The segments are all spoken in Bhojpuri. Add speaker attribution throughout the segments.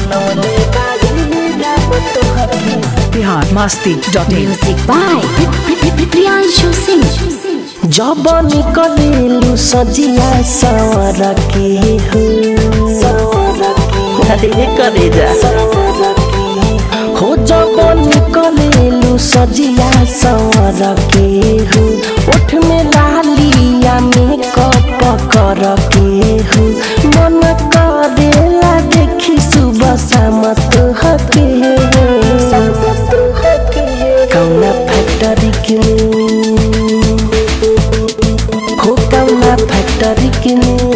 Speaker 1: बनौले बाड़ी राम तोहके
Speaker 2: Bihar Masti dot in
Speaker 3: Music by Priyanshu Singh.
Speaker 1: जब निकलेलु सजिया सवर के हो अरे करे जा हो जब निकलेलु सजिया सवर के हो ओठ में लालिया में कप कर के हो मन करेला देखी सुबह शाम तोहके कौना फैक्ट्री के हो कौना फैक्ट्री के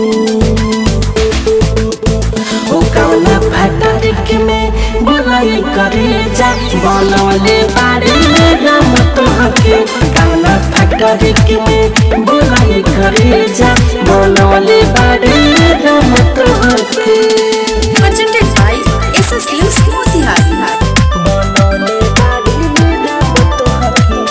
Speaker 1: हो कौना फैक्ट्री के में बुलाई करे जा बनौले बाड़ी राम तोहके कौना फैक्ट्री के में बुलाई करे जा बनौले बाड़ी राम तोहके
Speaker 4: presented by SS Films Motihari.
Speaker 1: बनौले बाड़ी राम तोहके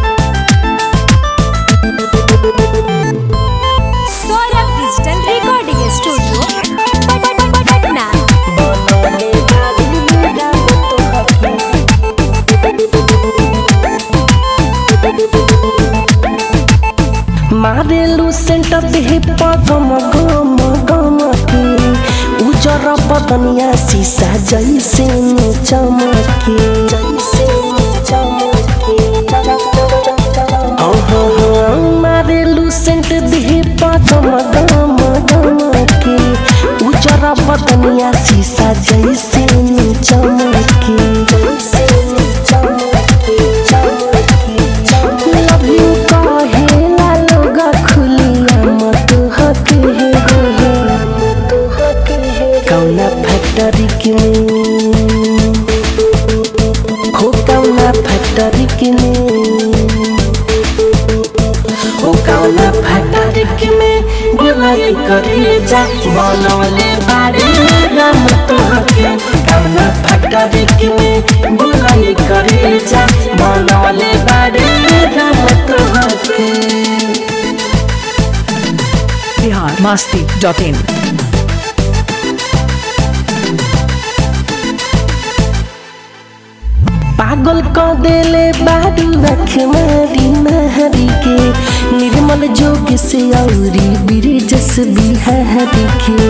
Speaker 3: Saurabh Digital Recording Studio. Patna.
Speaker 1: बनौले बाड़ी राम तोहके मारेलु सेंट देह पगम गम गम के उजर बदनिया शीशा जैसे न चमके जैसे न चमके हाँ हाँ हाँ मारेलु सेंट देह पगम गम गम के उजर बदनिया शीशा जैसे न चमके जैसे न चमके चमके चमके लव यू कहेला लोग खुलिया मत हके हे हे मत हके हे कौना फैक्ट्री के हो कौना फैक्ट्री के हो कौना फैक्ट्री के में बुलाई करे जा बनौले बाड़ी राम तोहके कौना फैक्ट्री के में बुलाई करे जा बनौले बाड़ी राम तोहके
Speaker 2: बिहार मस्ती डॉट इन
Speaker 1: पागल क देले बारू रख मारी नहरी के निर्मल जोग से औरी ब्रिजस बिहारी के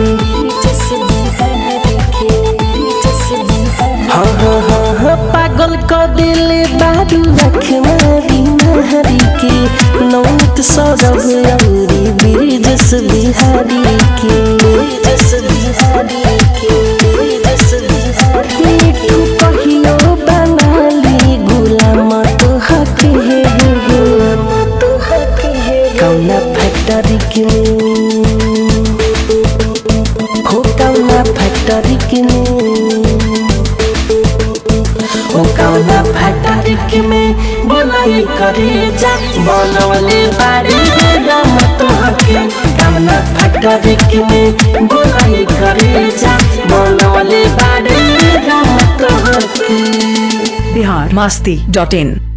Speaker 1: हाँ हाँ हाँ हाँ पागल क देले बारू रख मारी नहरी के नौत सौरभ औरी ब्रिजस बिहारी के ब्रिजस बिहारी के ब्रिजस बिहारी मिठू कहियो बनाली गुलाम तो हके हे हे गुलाम तो हके हे कौना फैक्ट्री के हो कौना फैक्ट्री के हो कौना फैक्ट्री के में बुलाई करे जा बनौले बाड़ी राम तोहके कौना फैक्ट्री के में बुलाई करे जा बनौले बाड़ी राम तोहके
Speaker 2: बिहार मस्ती डॉट इन